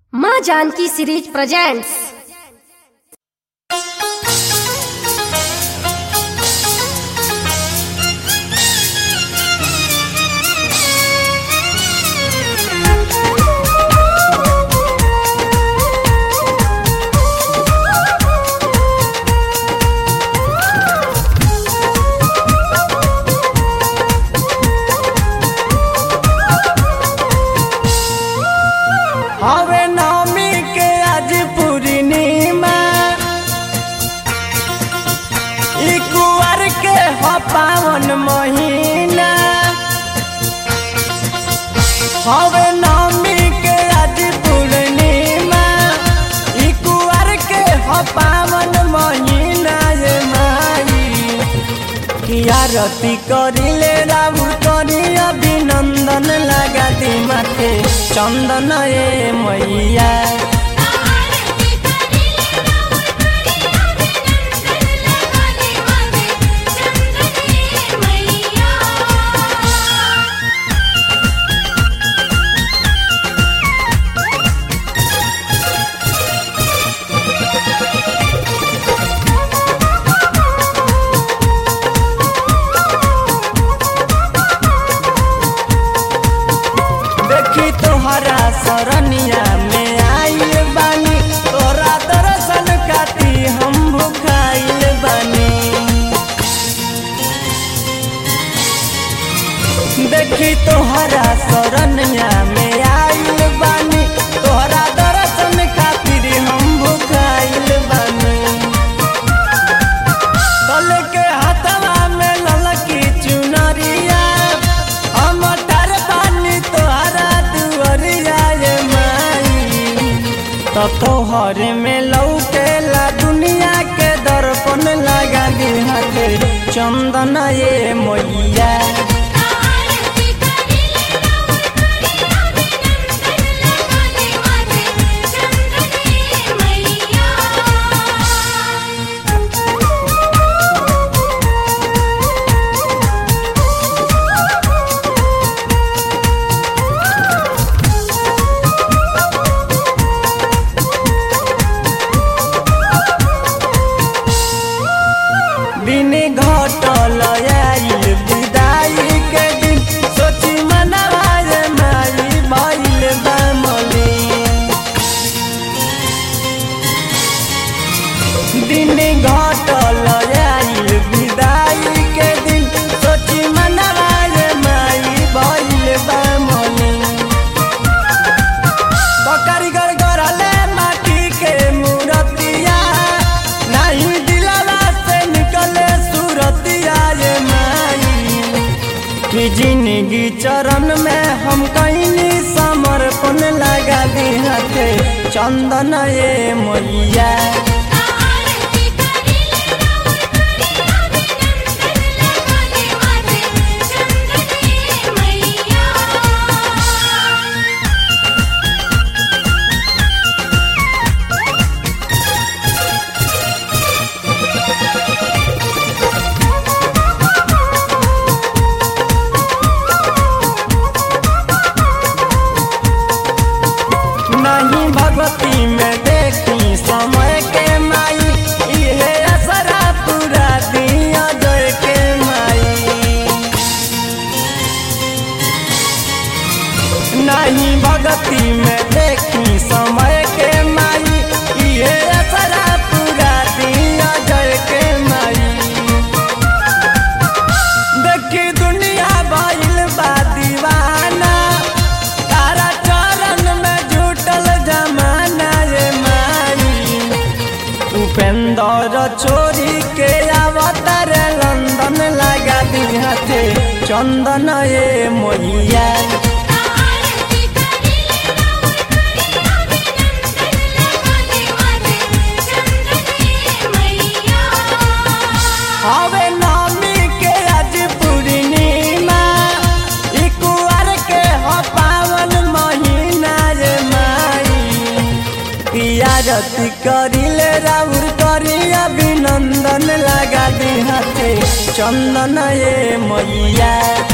माँ Janaki series presents हवे नवमी के आज पूर्णिमा ई कुंवर के ह पावन महीना हवे नवमी के आज पूर्णिमा ई कुंवर के ह पावन महीना ये माई की आरती करिले राउर करी अभिनंदन लगा दी माथे चंदन ए मैया आरती करिले राउर करी अभिनंदन लगाले माथे चंदने मैया देखी तोहरा सरनिया में आइल बानी तोरा दर्शन खाती हम भुखाइल बानी देखी तोहरा सरनिया में आइल बानी तोहरा दर्शन खातिर हम भुखाइल बानी तल के हाथवा में ललकी चुनरिया हम तर पानी तोहरा दुअरिया ये माई तो तोहर में लौकेला दुनिया के दर्पण लगा दी हाथे चंदन ये मैया आरती करिले राउर करी अभिनंदन लगाले माथे चंदने मैया दिन घटल आइल विदाई के दिन सोची मनवा ये माई भइल बामली दिन घटल आइल विदाई के दिन सोची मनवा ये माई भइल बामली तो कारीगर गढ़ले माटी के मूर्तिया नहीं दिलवा से निकले सूरतिया ये माई कि जिंदगी चरण में हम कहीं समर्पण लगा दी हाथे चंदन ये मैया आरती करिले राउर करी अभिनंदन लगाले माथे चंदने मैया नहीं भगवती में देखी समय के माई इहे असरा पूरा दिया जय के माई नहीं भगवती में देखी समय के माई इहे असरा पूरा दिया जय के माई देखी दुनिया भइल बा दीवाना तारा चरण में जुटल जमाना ये माई उपेंद्र छोरी के अवतार लंदन लगा दी हाथे चंदन ये मैया आरती करिले राउर करी अभिनंदन लगाले माथे चंदने मैया हवे नवमी के आज पूर्णिमा ई कुंवर के ह पावन महीना ये माई पियारती करिले राउर करी अभिनंदन लगा दी हाथे चंदन ये मैया